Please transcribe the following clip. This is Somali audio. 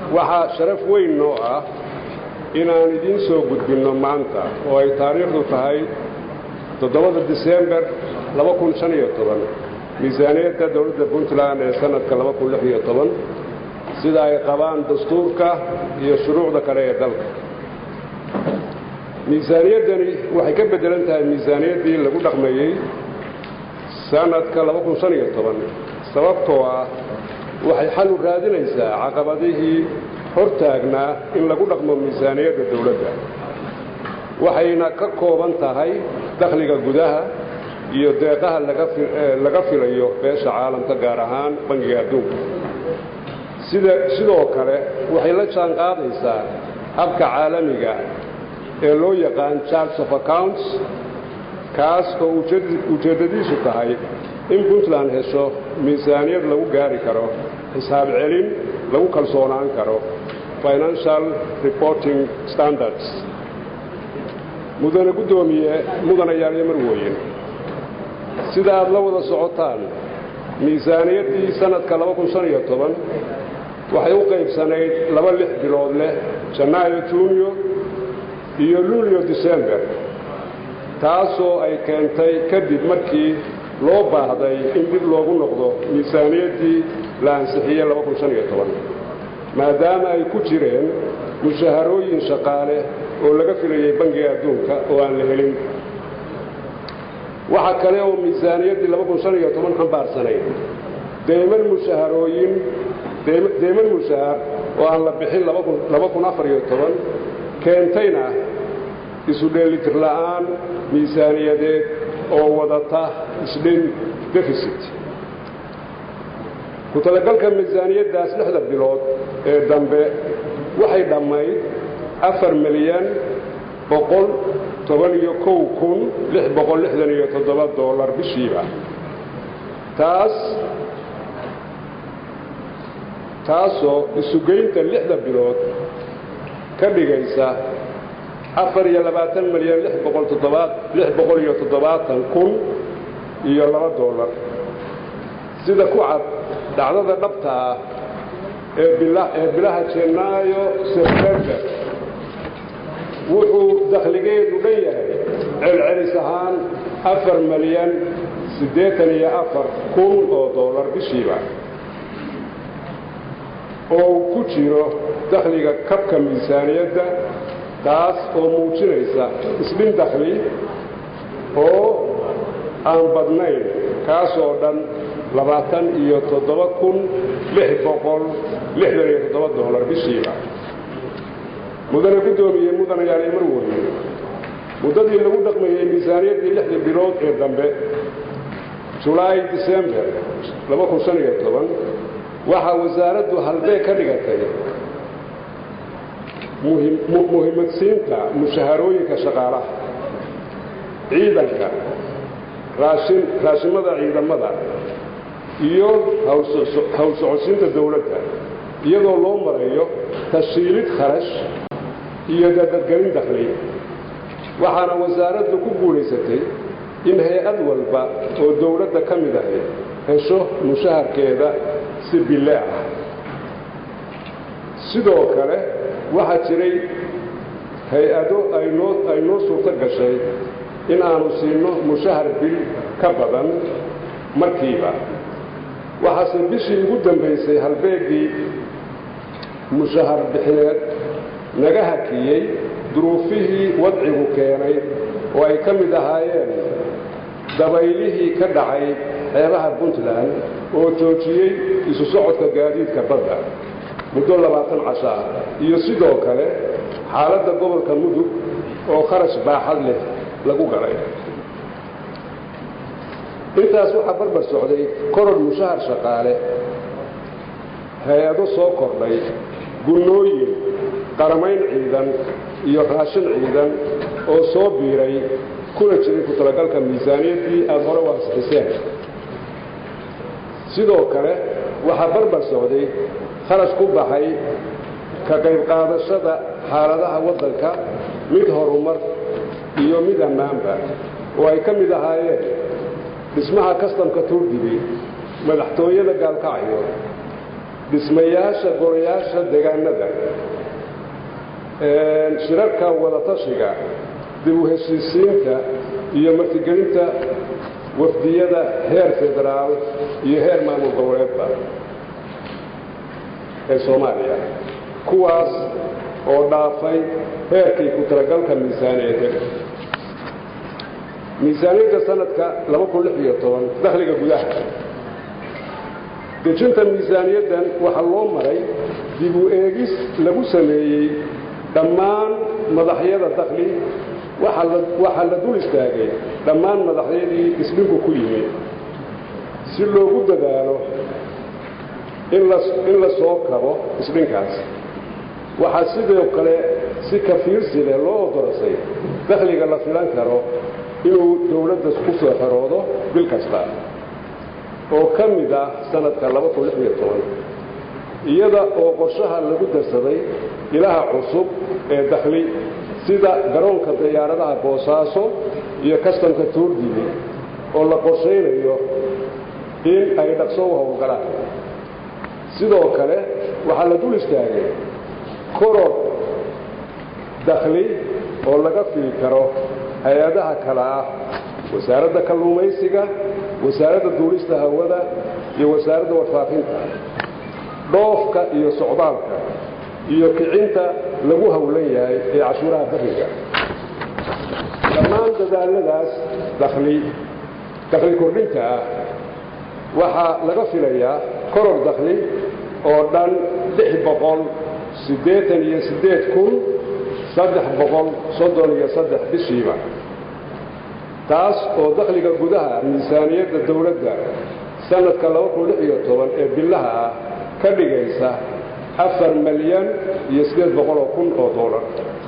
waxaa sharaf weyn noo ah inaan idiin soo gudbinno maanta oo ay taariikhdu tahay toddobada disembar miisaaniyadda dowladda puntland ee sannadka sida ay qabaan dastuurka iyo shuruucda kale ee dalka miisaaniyaddani waxay ka beddelan tahay miisaaniyaddii lagu dhaqmeeyey sannadka sababtoo ah waxay xal u raadinaysaa caqabadihii hor taagnaa in lagu dhaqmo miisaaniyadda dowladda waxayna ka kooban tahay dakhliga gudaha iyo deeqaha laga filayo beesha caalamka gaar ahaan bangiga adduunka sidoo kale waxay la jaan qaadaysaa habka caalamiga ee loo yaqaan charts of accounts kaas oo ujeeddadiisu tahay in puntland hesho miisaaniyad lagu gaari karo xisaab celin lagu kalsoonaan karo financial reporting standards mudane guddoomiye mudanayaal iyo marweyn sida aad la wada socotaan miisaaniyaddii sannadka waxay u qaybsanayd laba lix bilood leh janaayo juuniyo iyo luulyo disember taasoo ay keentay kadib markii loo baahday in dib loogu noqdo miisaaniyaddii la ansixiyey maadaama ay ku jireen mushaharooyin shaqaale oo laga filayay bangiga adduunka oo aan la helin waxa kale oo miisaaniyaddii xambaarsanayd deyman mushaharooyin deyman mushahar oo aan la bixin keentayna isu dheelitir la'aan miisaaniyadeed oo wadata isdhin defisit ku talagalka miisaaniyaddaas lixda bilood ee dambe waxay dhammayd afar milyan boqol toban iyo kow kun lix boqol lixdan iyo toddoba dollar bishiiba taas taasoo isugeynta lixda bilood ka dhigaysa afar iyo labaatan milyan lix boqol toddobaad lix boqol iyo toddobaatan kun iyo laba dollar sida ku cad dhacdada dhabta ah ee ee bilaha janaayo sebtember wuxuu dakhligeedu dhan yahay celcelis ahaan afar milyan siddeetan iyo afar kun oo dollar bishiiba oo ku jiro dakhliga kabka miisaaniyadda taas oo muujinaysa isdhin dakhli oo aan badnayn kaasoo dhan labaatan iyo toddoba kun lix boqol lixdan iyo toddoba dollar bishiiba mudane guddoomiye mudanayaal mar weye muddadii lagu dhaqmayey miisaaniyaddii lixda bilood ee dambe julaay disember waxaa wasaaraddu halbee ka dhigatay muhimadsiinta mushaharooyinka shaqaalaha ciidanka raashimada ciidamada iyo hawl socodsiinta dowladda iyadoo loo marayo tashiilid kharash iyo dadadgelin dakhli waxaana wasaaraddu ku guulaysatay in hay-ad walba oo dowladda ka mid ahay hesho mushaharkeeda si bille ah sidoo kale waxaa jiray hay-ado ay noo suurto gashay in aanu siinno mushahar bil ka badan markiiba waxaase bishii ugu dambaysay halbeegii mushahar bixineed naga hakiyey duruufihii wadcigu keenay oo ay ka mid ahaayeen dabaylihii ka dhacay xeebaha puntland oo joojiyey isu socodka gaadiidka badda muddo labaatan casho ah iyo sidoo kale xaaladda gobolka mudug oo kharash baaxad leh lagu galay intaas waxaa barbar socday koror mushahar shaqaale hay-ado soo kordhay gunnooyin qaramayn ciidan iyo raashin ciidan oo soo biiray kuna jiray ku talagalka miisaaniyaddii aada hore u ansixiseen sidoo kale waxaa barbar socday kharash ku baxay ka qayb qaadashada xaaladaha waddanka mid horumar iyo mid ammaanba oo ay ka mid ahaayeen dhismaha kastamka tuurdibi madaxtooyada gaalkacyo dhismayaasha golayaasha deegaanada shirarka wadatashiga dib u heshiisiinta iyo martigelinta wafdiyada heer federaal iyo heer maamul goboleedba ee soomaaliya kuwaas oo dhaafay heerkii ku talagalka miisaaniyadeed miisaaniyadda sanadka dakhliga gudaha dejinta miisaaniyaddan waxaa loo maray dib u eegis lagu sameeyey dhammaan madaxyada dakhli waxaa la dul istaagay dhammaan madaxyadii isdhinku ku yimi si loogu dadaalo in la soo kabo isdhinkaas waxaa sidoo kale si kafiirsi leh loo odorasay dakhliga la filan karo inuu dowladda ku soo xeroodo bil kasta oo ka mid ah sanadka iyada oo qorshaha lagu darsaday ilaha cusub ee dakhli sida garoonka diyaaradaha boosaaso iyo kastamka tuurdili oo la qorshaynayo in ay dhaqso u howlgalaan sidoo kale waxaa la dul istaagay koror dakhli oo laga fili karo hay-adaha kale ah wasaaradda kalluumaysiga wasaaradda duulista hawada iyo wasaaradda warfaafinta dhoofka iyo socdaalka iyo kicinta lagu howlan yahay ee cashuuraha bariga dhammaan dadaaladaas dakhli dakhli kordhinta ah waxaa laga filayaa koror dakhli oo dhan lix boqol siddeetan iyo siddeed kun saddex boqol soddon iyo saddex bishiiba taas oo dakhliga gudaha miisaaniyadda dowladda sanadka ee bilaha ah ka dhigaysa afar malyan iyo siddeed boqoloo kun oo doolar